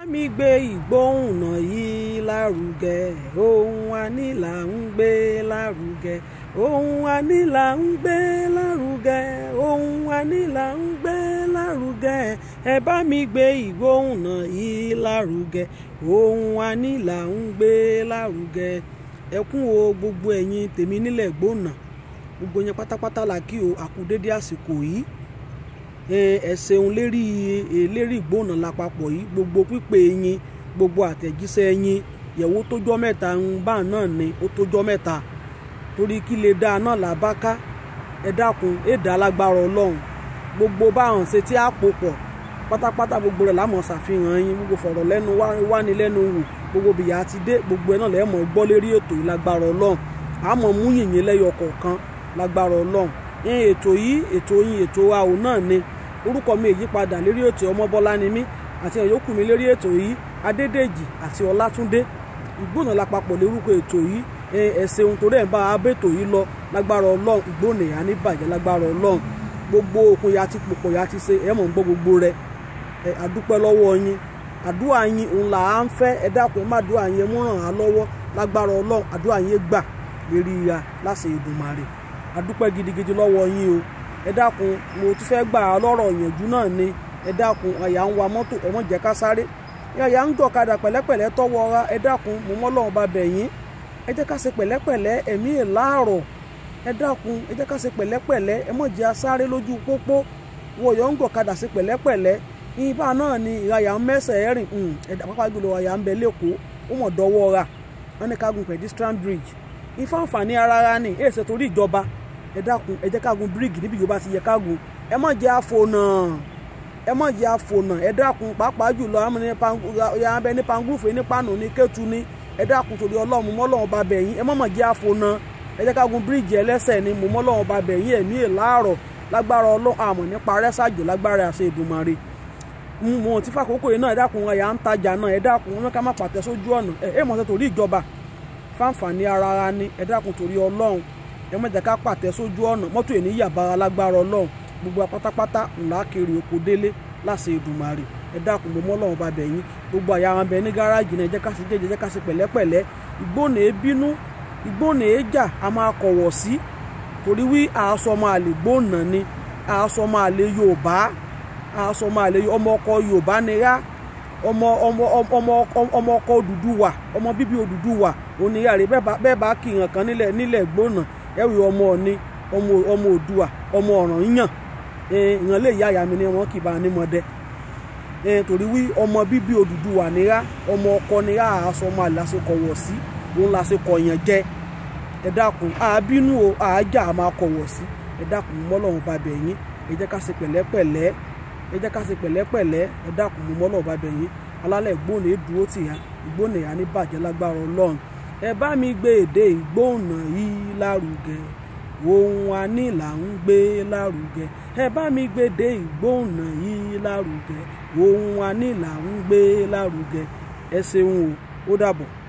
mi gbé ìgbóhùnà yìí lárugẹ ohun àní là ń gbé lárugẹ ohun àní là ń gbé lárugẹ ohun àní là ń gbé lárugẹ ẹ bá mi gbé ìgbóhùnà yìí lárugẹ ohun àní là ń gbé lárugẹ ẹkún o gbogbo ẹ̀yin tèmi nílẹ̀ gbóhùnà gbogbo yẹn pátápátá la kí o àkú dédé àsìkò yìí ẹ ṣeun lérí lérí ìgbóhùnà lápapọ̀ yìí gbogbo pípé yín gbogbo àtẹ̀jíṣẹ́ yín yẹ̀wò tójọ́ mẹ́ta ń bá náà ni ó tójọ́ mẹ́ta torí kí lè dáa náà là bá ká ẹ dákun ẹ dá lágbára ọlọ́run gbogbo báwọn ṣe tí a pò pọ̀ pátápátá gbogbo rẹ̀ lámọ̀ ṣàfihàn yín gbogbo fọ̀rọ̀ lẹ́nu wáni lẹ́nu wò gbogbo bìyà ti dé gbogbo ẹ̀ náà lẹ́mọ̀ gbọ́ lérí ètò yìí lágbára ọlọ́run àmọ́ mú yìnyín lẹ́yọ kọ̀ọ̀kan lágbára ọlọ́run ní ètò yìí ètò yín ètò àwò náà ni orúkọ mi èyípadà lérí ètò ọmọbọlá ni mí àti ìyókù mi lérí ètò yìí adédèjì àti ọlátúndé ìgbóná lápapọ̀ lórúkọ ètò yìí ẹ ṣeun torí ẹ̀ ń bá abẹ́tò yìí lọ lágbára ọlọ́run ìgbóná ìyá ní bàjẹ́ lágbára ọlọ́run gbogbo òkun ya ti pòpọ̀ ya ti ṣe ẹ̀ mọ̀ ń gbọ́ gbogbo rẹ̀ ẹ àdúpẹ́ lọ́wọ́ yín àdúrà yín òun là á ń fẹ́ ẹ dákun ẹ má àdúrà yín mú ràn án lọ́wọ́ lágbára ọlọ́run àdúrà yín gbà lérí ya láṣẹ Èdùmàrè àdúpẹ́ gidigidi lọ́wọ́ yín o ẹ dákun mo tún fẹ́ gbà á lọ́rọ̀ ìyànjú náà ni ẹ dákun àyà ń wa mọ́tò ẹ mọ̀ jẹ́ ká sáré àyà ń jọ̀kadà pẹ̀lẹ́pẹ̀lẹ́ tọ́wọ́ ra ẹ dákun mo mọ́ lọ́run bá bẹ̀ yín ẹ jẹ́ ká ṣe pẹ̀lẹ́pẹ̀lẹ́ ẹ̀mí ẹ̀ láàrọ̀ ẹ dákun ẹ jẹ́ ká ṣe pẹ̀lẹ́pẹ̀lẹ́ ẹ mọ̀ jẹ́ asáré lójú pópó wo ọ̀yọ́ ń jọ̀kadà ṣe pẹ̀lẹ́pẹ̀lẹ́ ibà náà ni ìrayà ń mẹ́sẹ̀ rìn ẹ̀dá pápá jùlọ àyà ń bẹ lẹ́kọ̀ọ́ ó mọ̀ dọ́wọ́ ra wọn ní ká gun pedestrian bridge ifá àǹfààní ara ara ni èsè torí ìjọba ẹ dákun ẹ jẹ́ ká gun bíríìgì níbi yorùbá ti yẹ ká gun ẹ má jẹ́ àfònà ẹ má jẹ́ àfònà ẹ dákun pàápàá jùlọ àwọn abẹ ní pangúfù ní pàánù ní kẹtù ní ẹ dákun torí ọlọ́run mọ́lọ́run bá bẹ̀ yín ẹ má má jẹ́ àfònà ẹ jẹ́ ká gun bíríìgì ẹlẹ́sẹ̀ ni mo mọ́lọ́run bá bẹ̀ yín ẹ̀mí ìlàárọ̀ lágbára ọlọ́run àmọ̀ nípa rẹ́sàjò lágbára àṣẹ Èdùmàrè mo ti fàkókò yìí náà ẹ dákun ẹ̀yà ń tajà náà ẹ dákun wọn ká má pàtẹ sójú ọ̀nà ẹ ẹ mọ̀ sẹ́ torí ìjọba fáǹfààní ara ara ni ẹ dákun torí ọlọ́run ẹ má jẹ́ ká pàtẹ sójú ọ̀nà mọ́tò èní yàbára lágbára ọlọ́run gbogbo apátápátá ńlá kiri oko délé láṣẹ Èdùmàrè ẹ dákun mo mọ́ ọlọ́run bá bẹ̀ yín gbogbo àyà wọn bẹ ní gáràjì náà ẹ jẹ́ ká ṣe jẹ́jẹ́ jẹ́ ká ṣe pẹ̀lẹ́pẹ̀lẹ́ ìgbónà ebínú ìgbónà èjà a máa kọ̀wọ̀ sí torí wí àásọ máa lè gbónà ni àásọ máa lè Yorùbá àásọ máa lè ọmọ ọkọ Yorùbá ni rá ọmọ ọmọ ọmọ ọmọ ọkọ Odùduwà ọmọ bíbí Odùduwà oníyàrá bẹ́ẹ̀ bá kìyàn kan nílẹ̀ nílẹ̀ gbónà ẹ̀wì ọmọ ọ̀ni ọmọ ọmọ Òdùwà ọmọ ọ̀ràn yíyàn ìyàn lè yá àyà mi ni wọn kì bá ní mọdẹ torí wí ọmọ bíbí Odùduwà nira ọmọ ọkọ nira àásọ ọmọ àlàsókọ wọ̀ sí òun làsókọ yẹn jẹ ẹ dákun àbínú o àájà àmà kọ̀wọ̀ sí ẹ dákun mọ́lọ́run bá bẹ̀ yín ẹ jẹ́ ká ṣe pẹ̀lẹ́pẹ̀lẹ́ ẹ jẹ́ ká ṣe pẹ̀lẹ́pẹ̀lẹ́ ẹ dákun mọ́lọ́run bá bẹ̀ yín alálẹ̀ ìgbóhùn èdúró tì yá ìgbóhùn ẹ̀yà ní bàjẹ́ lágbára Ọlọ́run ẹ bá mi gbé èdè ìgbóhùnà yìí lárugẹ ohun àní là ń gbé lárugẹ ẹ bá mi gbé èdè ìgbóhùnà yìí lárugẹ ohun àní là ń gbé lárugẹ ẹ ṣeun o ó dàbọ̀.